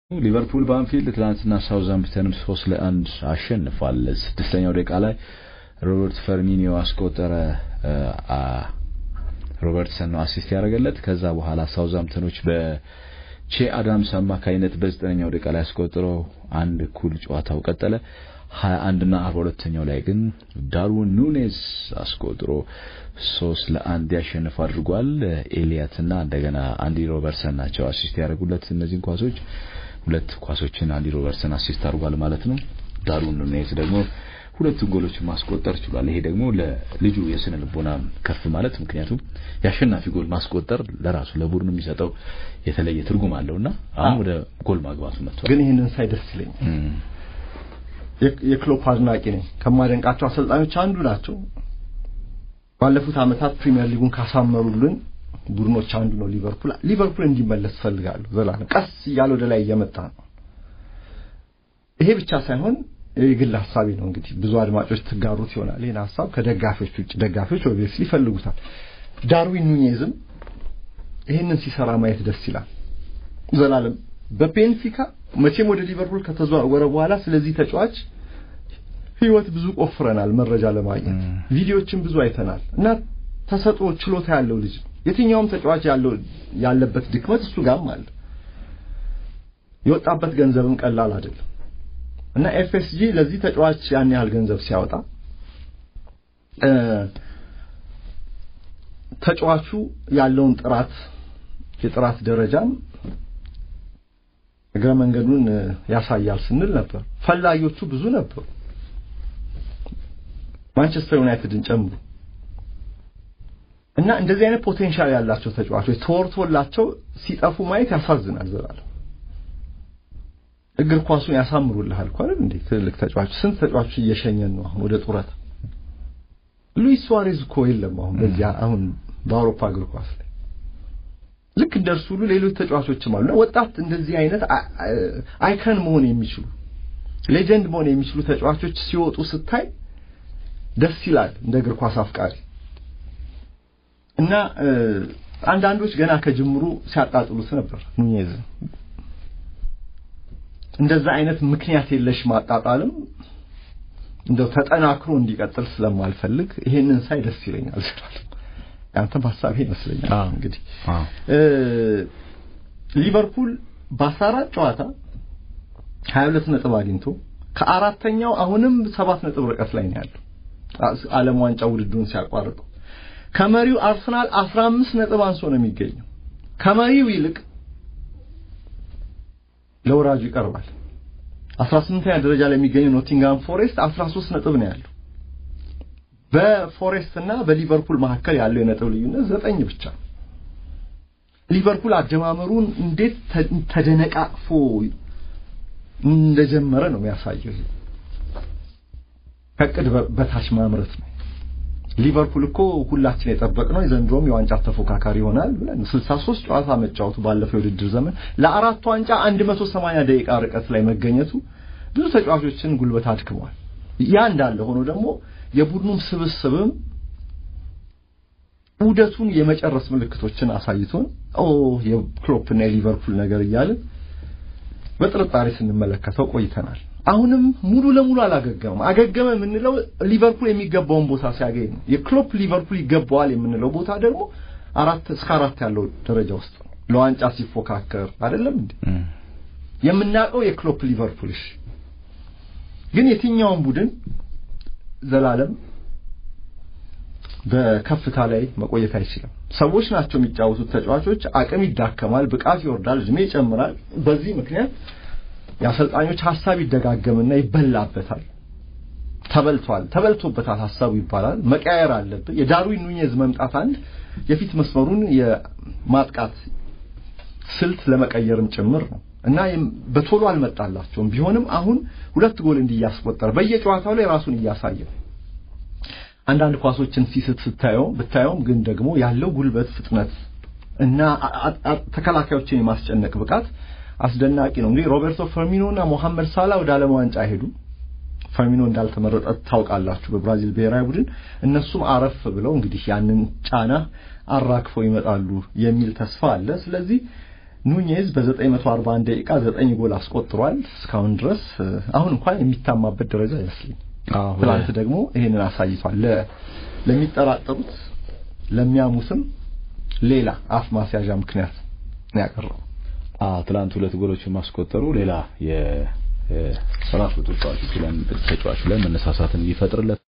ሊቨርፑል በአንፊልድ ትናንትና ሳውዛምፕተንም ሶስት ለአንድ አሸንፏል። ስድስተኛው ደቂቃ ላይ ሮበርት ፈርሚኒዮ አስቆጠረ። ሮበርትሰን ነው አሲስት ያደረገለት። ከዛ በኋላ ሳውዛምፕተኖች በቼ አዳምስ አማካኝነት በዘጠነኛው ደቂቃ ላይ አስቆጥረው አንድ እኩል ጨዋታው ቀጠለ። ሀያ አንድና አርባ ሁለተኛው ላይ ግን ዳርዊን ኑኔዝ አስቆጥሮ ሶስት ለአንድ ያሸንፍ አድርጓል። ኤሊያትና እንደገና አንዲ ሮበርትሰን ናቸው አሲስት ያደረጉለት እነዚህን ኳሶች ሁለት ኳሶችን አንዲ ሮበርትሰን አሲስት አድርጓል ማለት ነው። ዳርዊን ኑኔዝ ደግሞ ሁለት ጎሎች ማስቆጠር ችሏል። ይሄ ደግሞ ለልጁ የስነ ልቦና ከፍ ማለት ምክንያቱም የአሸናፊ ጎል ማስቆጠር ለራሱ ለቡድኑ የሚሰጠው የተለየ ትርጉም አለውና አሁን ወደ ጎል ማግባቱ መጥቷል። ግን ይህንን ሳይ ደስ ይለኛል። የክሎፕ አድናቂ ነኝ። ከማደንቃቸው አሰልጣኞች አንዱ ናቸው። ባለፉት ዓመታት ፕሪሚየር ሊጉን ካሳመሩልን ቡድኖች አንዱ ነው ሊቨርፑል። ሊቨርፑል እንዲመለስ ፈልጋለሁ። ዘላለም ቀስ እያለ ወደ ላይ እየመጣ ነው። ይሄ ብቻ ሳይሆን የግል ሀሳቤ ነው። እንግዲህ ብዙ አድማጮች ትጋሩት ይሆናል ይህን ሀሳብ ከደጋፊዎች ውጭ። ደጋፊዎች ኦብቪየስሊ ይፈልጉታል። ዳርዊን ኑኔዝም ይህንን ሲሰራ ማየት ደስ ይላል። ዘላለም በቤንፊካ መቼም ወደ ሊቨርፑል ከተዘዋወረ በኋላ ስለዚህ ተጫዋች ህይወት ብዙ ቆፍረናል፣ መረጃ ለማግኘት ቪዲዮዎችን ብዙ አይተናል እና ተሰጥኦ ችሎታ ያለው ልጅ ነው። የትኛውም ተጫዋች ያለው ያለበት ድክመት እሱ ጋርም አለ። የወጣበት ገንዘብም ቀላል አይደለም እና ኤፍኤስጂ ለዚህ ተጫዋች ያን ያህል ገንዘብ ሲያወጣ ተጫዋቹ ያለውን ጥራት የጥራት ደረጃም እግረ መንገዱን ያሳያል ስንል ነበር። ፈላጊዎቹ ብዙ ነበሩ፣ ማንቸስተር ዩናይትድን ጨምሮ እና እንደዚህ አይነት ፖቴንሻል ያላቸው ተጫዋቾች ተወርቶላቸው ሲጠፉ ማየት ያሳዝናል። ዘላለም እግር ኳሱን ያሳምሩልሃል እኮ አይደል እንዴ? ትልልቅ ተጫዋቾች ስንት ተጫዋቾች እየሸኘን ነው አሁን ወደ ጡረታ። ሉዊስ ሱዋሬዝ እኮ የለም አሁን በዚያ አሁን በአውሮፓ እግር ኳስ ላይ ልክ እንደርሱ ሁሉ ሌሎች ተጫዋቾችም አሉና ወጣት እንደዚህ አይነት አይከን መሆን የሚችሉ ሌጀንድ መሆን የሚችሉ ተጫዋቾች ሲወጡ ስታይ ደስ ይላል እንደ እግር ኳስ አፍቃሪ እና አንዳንዶች ገና ከጅምሩ ሲያጣጥሉት ነበር ኑኔዝ እንደዛ አይነት ምክንያት የለሽ ማጣጣልም እንደው ተጠናክሮ እንዲቀጥል ስለማልፈልግ ይሄንን ሳይ ደስ ይለኛል ያንተም ሀሳብ ይመስለኛል። እንግዲህ ሊቨርፑል በ14 ጨዋታ 22 ነጥብ አግኝቶ ከአራተኛው አሁንም ሰባት ነጥብ ርቀት ላይ ነው ያለው ዓለም ዋንጫ ውድድሩን ሲያቋርጠው ከመሪው አርሰናል 15 ነጥብ አንሶ ነው የሚገኘው። ከመሪው ይልቅ ለወራጁ ይቀርባል። 18ኛ ደረጃ ላይ የሚገኘው ኖቲንጋም ፎሬስት 13 ነጥብ ነው ያለው። በፎሬስት እና በሊቨርፑል መካከል ያለው የነጥብ ልዩነት ዘጠኝ ብቻ። ሊቨርፑል አጀማመሩን እንዴት ተደነቃቅፎ እንደጀመረ ነው የሚያሳየው። ከቅድ በታች ማምረት ነው። ሊቨርፑል እኮ ሁላችን የጠበቅነው የዘንድሮም የዋንጫ ተፎካካሪ ይሆናል ብለን 63 ጨዋታ መጫወቱ ባለፈው የውድድር ዘመን ለአራት ዋንጫ 180 ደቂቃ ርቀት ላይ መገኘቱ ብዙ ተጫዋቾችን ጉልበት አድክሟል። ያ እንዳለ ሆኖ ደግሞ የቡድኑም ስብስብም ውደቱን የመጨረስ ምልክቶችን አሳይቶን ኦ የክሎፕና የሊቨርፑል ነገር እያልን በጥርጣሬ ስንመለከተው ቆይተናል። አሁንም ሙሉ ለሙሉ አላገገመም። አገገመ የምንለው ሊቨርፑል የሚገባውን ቦታ ሲያገኝ ነው። የክሎፕ ሊቨርፑል ይገባዋል የምንለው ቦታ ደግሞ አራት እስከ አራት ያለው ደረጃ ውስጥ ነው። ለዋንጫ ሲፎካከር አይደለም እንዴ የምናውቀው የክሎፕ ሊቨርፑል። እሺ ግን የትኛውን ቡድን ዘላለም በከፍታ ላይ መቆየት አይችልም። ሰዎች ናቸው የሚጫወቱት ተጫዋቾች፣ አቅም ይዳከማል፣ ብቃት ይወርዳል፣ እድሜ ይጨምራል። በዚህ ምክንያት የአሰልጣኞች ሀሳብ ይደጋገምና ይበላበታል። ተበልቷል፣ ተበልቶበታል ሀሳቡ ይባላል። መቀያየር አለብን። የዳርዊን ኑኔዝ መምጣት አንድ የፊት መስመሩን የማጥቃት ስልት ለመቀየርም ጭምር ነው እና በቶሎ አልመጣላቸውም። ቢሆንም አሁን ሁለት ጎል እንዲያስቆጠር በየጨዋታው ላይ ራሱን እያሳየ አንዳንድ ኳሶችን ሲስት ስታየው ብታየውም ግን ደግሞ ያለው ጉልበት፣ ፍጥነት እና ተከላካዮችን የማስጨነቅ ብቃት አስደናቂ ነው። እንግዲህ ሮቤርቶ ፈርሚኖ እና ሞሐመድ ሳላ ወደ ዓለም ዋንጫ ሄዱ። ፈርሚኖ እንዳልተመረጠ ታውቃላችሁ በብራዚል ብሔራዊ ቡድን። እነሱም አረፍ ብለው እንግዲህ ያንን ጫና አራክፈው ይመጣሉ የሚል ተስፋ አለ። ስለዚህ ኑኜዝ በ941 ደቂቃ 9 ጎል አስቆጥሯል እስካሁን ድረስ አሁን እንኳን የሚታማበት ደረጃ አይመስልም። ትናንት ደግሞ ይሄንን አሳይቷል። ለሚጠራጠሩት ለሚያሙትም ሌላ አፍ ማስያዣ ምክንያት ነው ያቀረበው። አዎ ትናንት ሁለት ጎሎችን ማስቆጠሩ ሌላ የራሱ ተጫዋቹ ላይ መነሳሳትን ይፈጥርለት